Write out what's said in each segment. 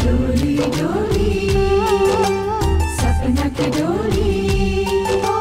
डोली डोली सपना की डोली ओ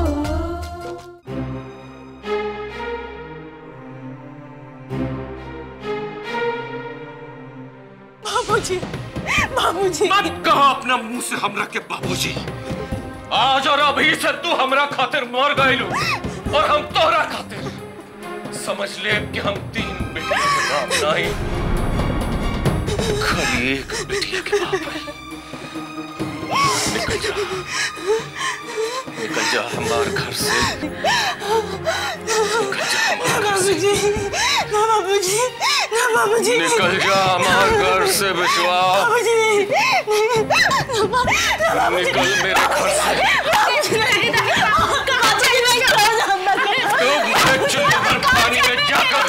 बाबूजी बाबूजी मत कहो अपना मुंह से हमरा के बाबूजी आज और अभी से तू हमरा खातिर मर गइलू और हम तोहरा खातिर समझ ले कि हम तीन बेटियों के बाप नहीं खाली एक बेटिया के बाप है निकल जा निकल जा हमारे घर से निकल जा हमारे घर से बाबूजी ना बाबूजी ना बाबूजी निकल जा हमारे घर से बिचवा बाबूजी ना बा- ना बाबूजी निकल मेरे घर से बाबूजी नहीं नहीं बाबूजी नहीं छोड़ना मत तू मुझे चुल्लू पर पानी में जाकर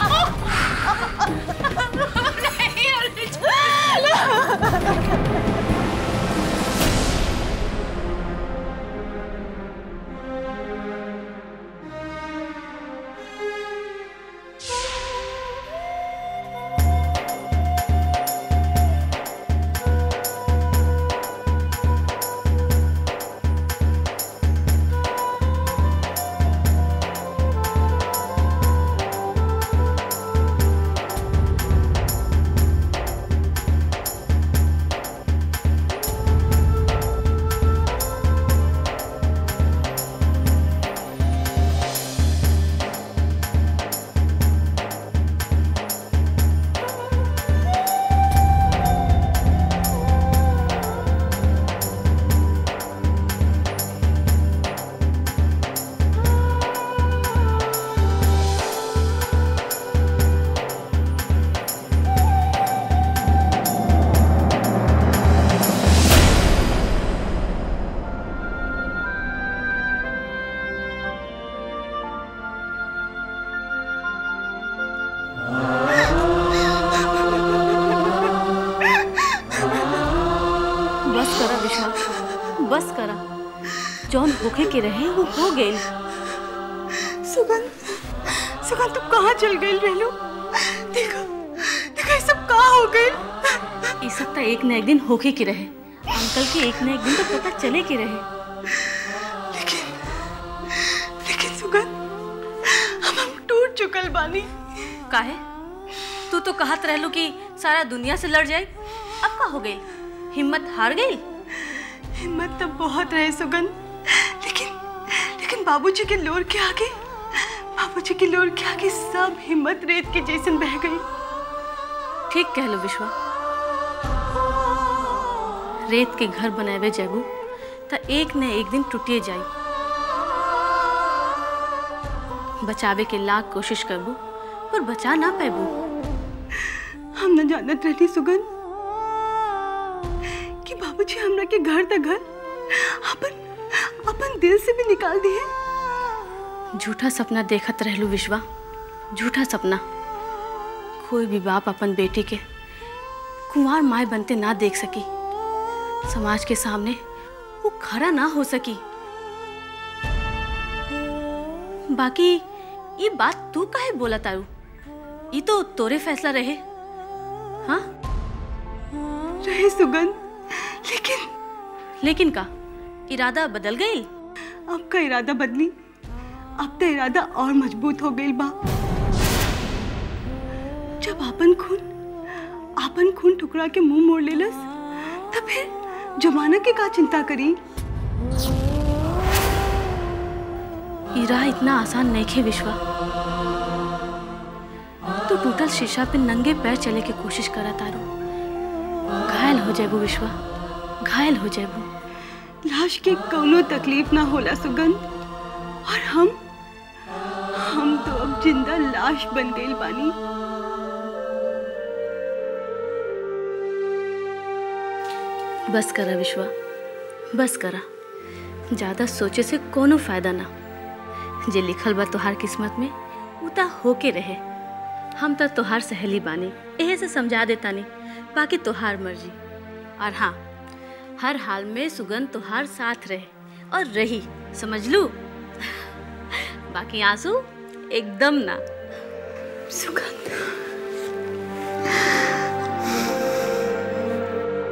बस करा विश्वा बस करा जौन होखे के रहे वो हो गइल सुगंध सुगंध तू कहाँ चल गई रेलू देखो देखो ये सब कहाँ हो गई ई सब तो एक न एक दिन होखे के रहे अंकल के एक न एक दिन तो पता चले के रहे लेकिन लेकिन सुगंध हम हम टूट चुकल बानी काहे तू तो कहत रहलू कि सारा दुनिया से लड़ जाए अब का हो गई हिम्मत हार गई हिम्मत तो बहुत रहे सुगंध लेकिन लेकिन बाबूजी के लोर के आगे बाबूजी के लोर के आगे सब हिम्मत रेत के जैसन बह गई ठीक कह लो विश्वा रेत के घर बनावे जाबू तो एक न एक दिन टूटिए जाई बचावे के लाख कोशिश करबू पर बचा ना पैबू हम न जानत रहती सुगंध कि बाबूजी हमरा के घर तक घर अपन अपन दिल से भी निकाल दिए झूठा सपना देखत रहलू विश्वा झूठा सपना कोई भी बाप अपन बेटी के कुंवार माए बनते ना देख सकी समाज के सामने वो खड़ा ना हो सकी बाकी ये बात तू काहे बोला तारू ये तो तोरे फैसला रहे हाँ रहे सुगंध लेकिन लेकिन का इरादा बदल गई अब का इरादा बदली अब तो इरादा और मजबूत हो गई बा जब आपन खून आपन खून टुकड़ा के मुंह मोड़ लेलस तब फिर जमाना के का चिंता करी ई राह इतना आसान नहीं खे विश्वा तू टूटल शीशा पे नंगे पैर चले के कोशिश करा तारू घायल हो जाबू विश्वा घायल हो जाबू लाश के कोनो तकलीफ ना होला सुगंध और हम हम तो अब जिंदा लाश बन गई बानी बस करा विश्वा बस करा ज्यादा सोचे से कोनो फायदा ना जे लिखल बा तोहार किस्मत में उ ता होके रहे हम तो तोहार सहेली बानी एहे से समझा देता नहीं बाकी तोहार मर्जी और हाँ हर हाल में सुगंध तोहार साथ रहे और रही समझ लू बाकी आंसू एकदम ना सुगंध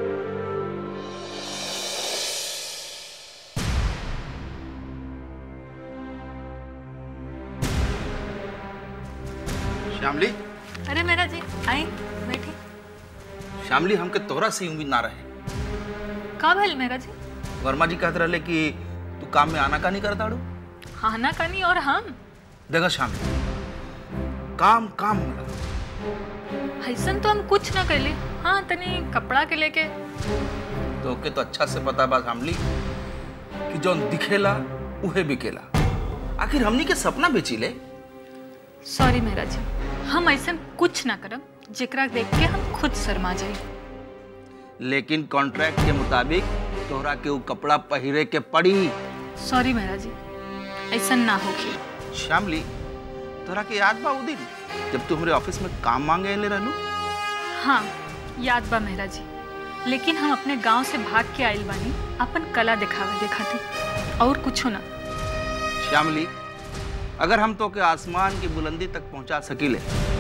श्यामली अरे मेरा जी आई बैठी श्यामली हमके तोहरा से उम्मीद ना रहे का भइल मेरा जी वर्मा जी कहते रहे कि तू काम में आना का नहीं करता अड़ू हाना कानी और हम देखो श्यामली काम काम होला ऐसन तो हम कुछ ना कैले हाँ तनी कपड़ा के लेके तो के तो अच्छा से पता बा श्यामली कि जौन दिखेला उहे बिकेला आखिर हमनी के सपना बेची ले सॉरी मेरा जी हम ऐसन कुछ ना करब जेकरा देख के हम खुद शर्मा जाई लेकिन कॉन्ट्रैक्ट के मुताबिक तोहरा के उ कपड़ा पहिरे के पड़ी सॉरी मेरा जी ऐसन ना होगी श्यामली तोहरा के याद बा उ दिन जब तू हमरे ऑफिस में काम मांगे ले रहलू हाँ याद बा मेरा जी लेकिन हम अपने गांव से भाग के आइल बानी अपन कला दिखावे के खातिर और कुछ ना श्यामली अगर हम तो के आसमान की बुलंदी तक पहुंचा सकीले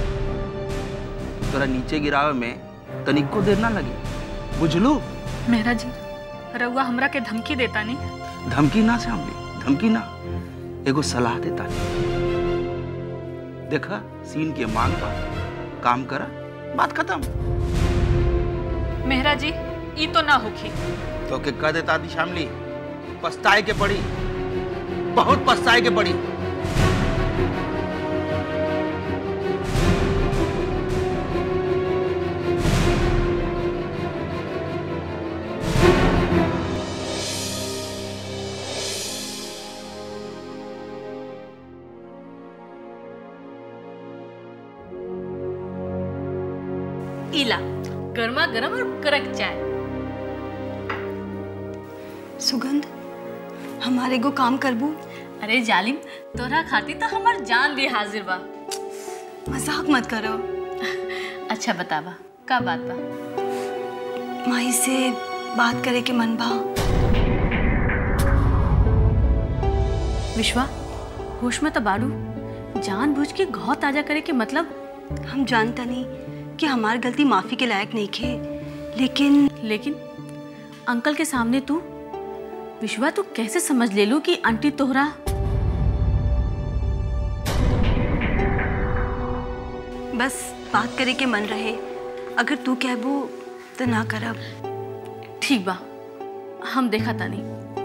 तोरा नीचे गिरावे में तनिको देर ना लगी बुझलू मेरा जी रउआ हमरा के धमकी देता नहीं धमकी ना श्यामली धमकी ना एगो सलाह देता देखा सीन के मांग पर काम करा बात खत्म मेहरा जी ई तो ना होखी तो के कह देता थी श्यामली पछताए के पड़ी बहुत पछताए के पड़ी इला गर्मा गर्म और कड़क चाय सुगंध हमारे को काम करबू अरे जालिम तोरा खाती तो हमार जान भी हाजिर बा मजाक मत करो अच्छा बतावा का बात बा माई से बात करे के मन बा विश्वा होश में तो बाड़ू जान बुझ के घाव ताजा करे के मतलब हम जानता नहीं कि हमार गलती माफी के लायक नहीं खे लेकिन लेकिन अंकल के सामने तू विश्वा तू कैसे समझ ले लू कि आंटी तोहरा बस बात करे के मन रहे अगर तू कहबू तो ना करब ठीक बा हम देखा तानी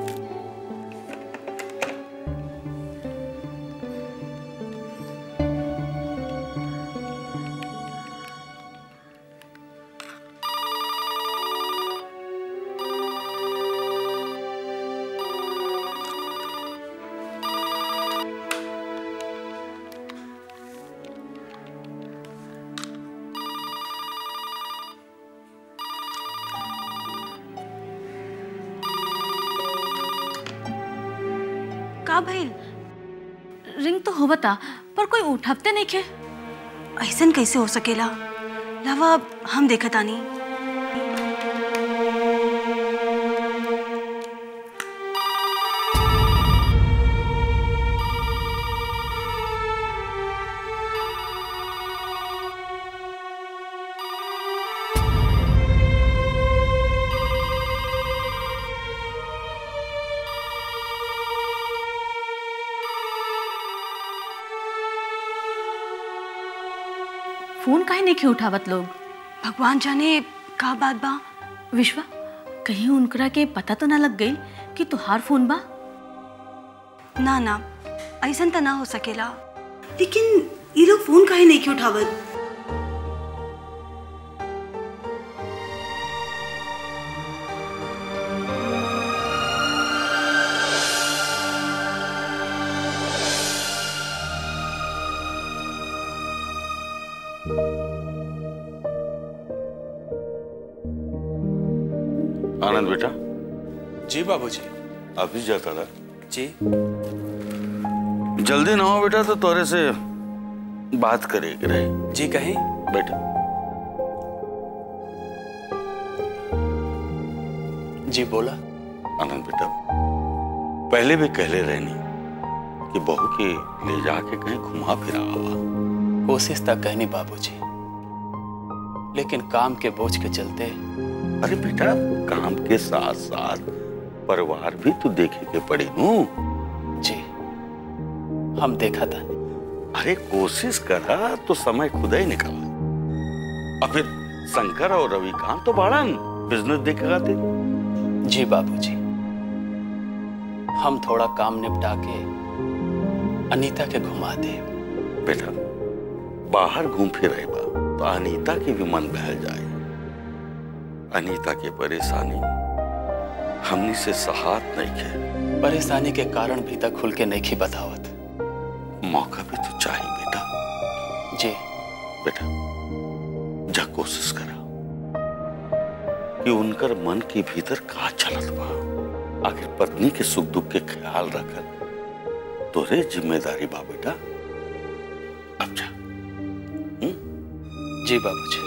का भइल रिंग तो होबता पर कोई उठपते नहीं खे ऐसन कैसे हो सकेला लावा हम देखत आनी फोन काहे नहीं खे उठावत लोग भगवान जाने का बात बा विश्वा कहीं उनकरा के पता तो ना लग गई कि तुहार फोन बा ना ना ऐसन तो ना हो सकेला लेकिन ये लोग फोन काहे नहीं क्यों उठावत आनंद बेटा जी बाबूजी ऑफिस जाता था जी जल्दी ना हो बेटा तो तोरे से बात करे के रहे जी कहीं बेटा जी बोला आनंद बेटा पहले भी कहले रहनी कि बहू के ले जाके कहीं घुमा फिरा आवा कोशिश तक कहनी बाबूजी लेकिन काम के बोझ के चलते अरे बेटा काम के साथ साथ परिवार भी तो देखे के पड़ी नू जी हम देखा था अरे कोशिश करा तो समय खुद ही निकला और फिर शंकर और रविकांत तो बाड़न बिजनेस देखेगा ते जी बाबूजी हम थोड़ा काम निपटा के अनीता के घुमा दे बेटा बाहर घूम फिर रहे बा तो अनीता के भी मन बहल जाए अनीता के परेशानी हमनी से सहात नहीं के परेशानी के कारण भी तक खुल के नहीं खी बतावत मौका भी तो चाहिए बेटा जी बेटा जा कोशिश करा कि उनकर मन के भीतर का चलत बा आखिर पत्नी के सुख दुख के ख्याल रखत तोरे जिम्मेदारी बा बेटा अब जा जी बाबूजी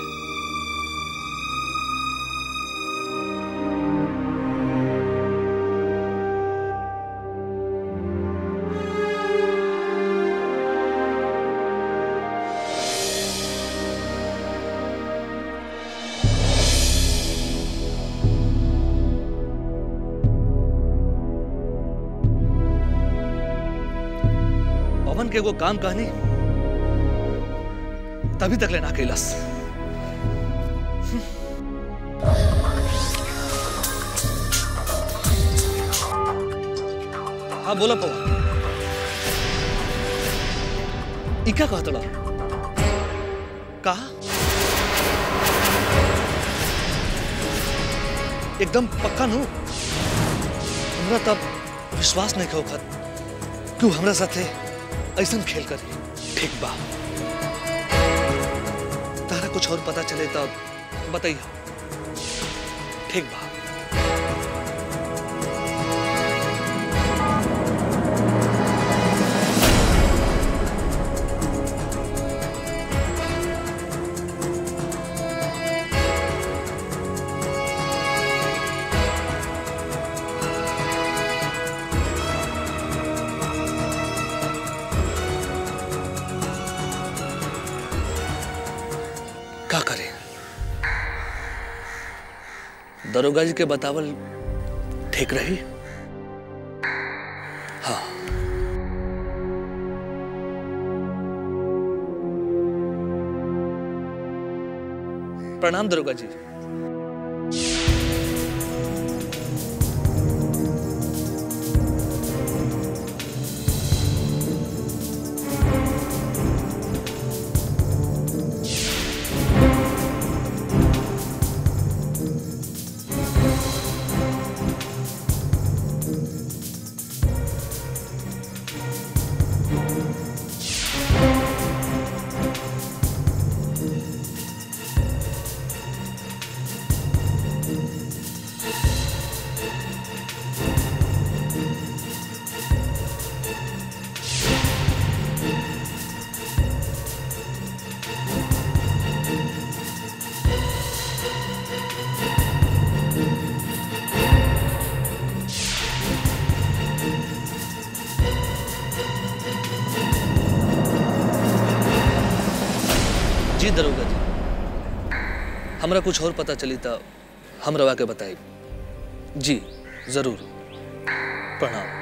पवन के वो काम कहानी तभी तक लेना कैलाश हाँ बोला पवन इका कहा तड़ा कहा एकदम पक्का नु हमरा तब विश्वास नहीं कहो खत तू हमरा साथे ऐसा खेल कर ठीक बा तारा कुछ और पता चले तब बताइए ठीक बा का करें दरोगा जी के बतावल ठीक रही हाँ प्रणाम दरोगा जी जी दरोगा जी हमरा कुछ और पता चली तो हम रवा के बताई जी जरूर प्रणाम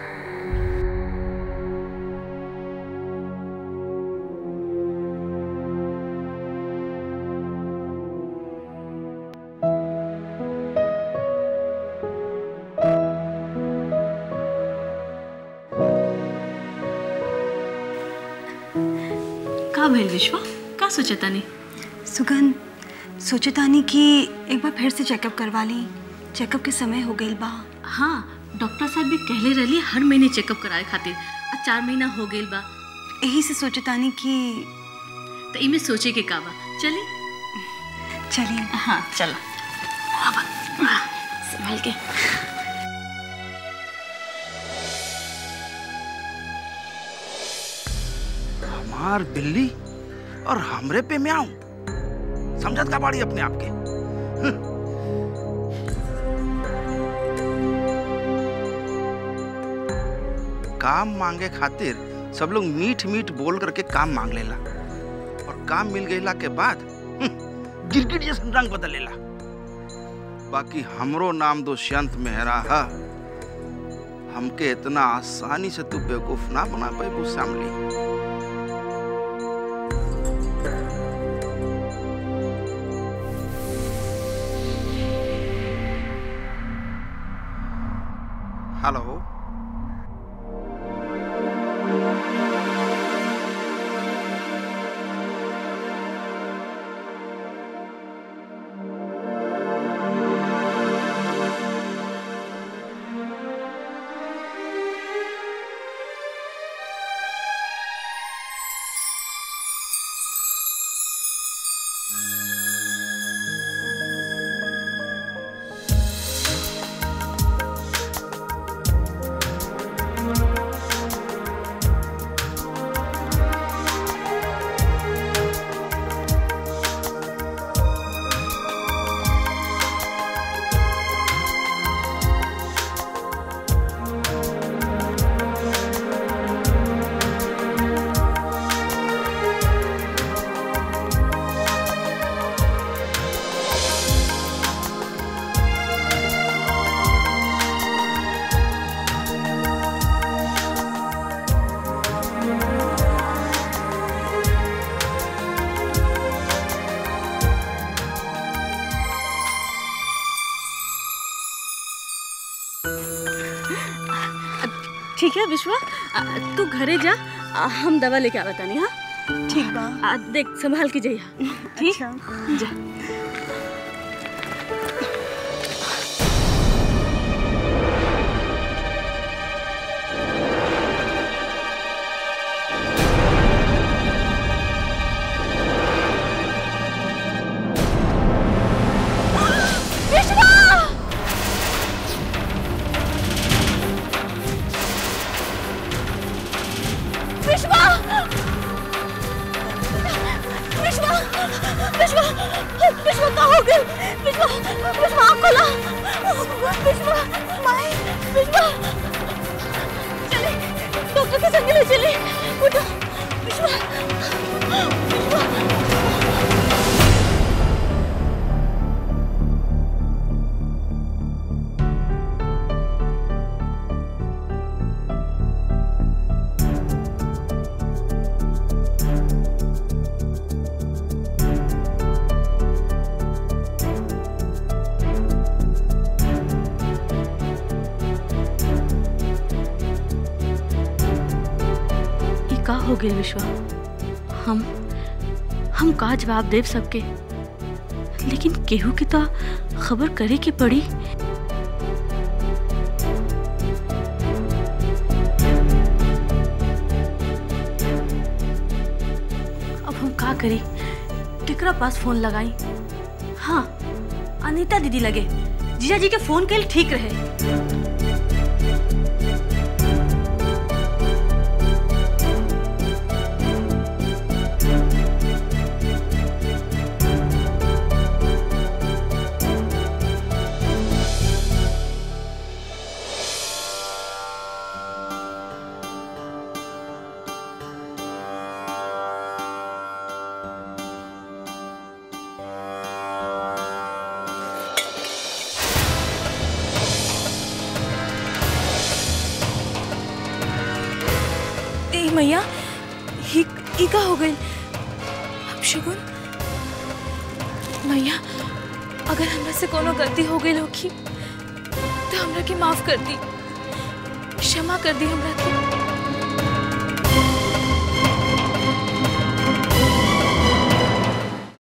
का भइल विश्वा का सोचता नहीं सुगन सोचतानी कि एक बार फिर से चेकअप करवा ली चेकअप के समय हो गई बा हाँ डॉक्टर साहब भी कहले रहली हर महीने चेकअप कराए खातिर आ चार महीना हो गइल बा यही से सोचतानी कि तो इमे सोचे के का बा चली चलिए हाँ चला आवा, आ, संभाल के हमार बिल्ली और हमरे पे म्याऊं समझत का बाड़ी अपने आप के काम मांगे खातिर सब लोग मीठ मीठ बोल करके काम मांग लेला और काम मिल गईला के बाद हम्म, गिरगिट जैसन रंग बदल लेला बाकी हमरो नाम दुष्यंत मेहरा है हमके इतना आसानी से तू बेवकूफ ना बना पाए श्यामली हेलो ठीक है विश्वा आ, तू घरे जा आ, हम दवा लेके आवत तानी हाँ ठीक बा आ, देख संभाल के जइहा ठीक जा विश्वा विश्वा विश्वा विश्वा कहाँ हो गए विश्वा विश्वा आँख खोला विश्वा माए विश्वा चले डॉक्टर के संग ले चले उठो विश्वा विश्वा ये का हो गए विश्वा हम हम का जवाब देव सबके लेकिन केहू की तो खबर करे की पड़ी अब हम का करी केकरा पास फोन लगाई हाँ अनीता दीदी लगे जीजा जी के फोन के ठीक रहे ए मैया ही ही का हो गई अब शगुन मैया अगर हमरा से कोनो गलती हो गई होगी तो हमरा के माफ कर दी क्षमा कर दी हमरा के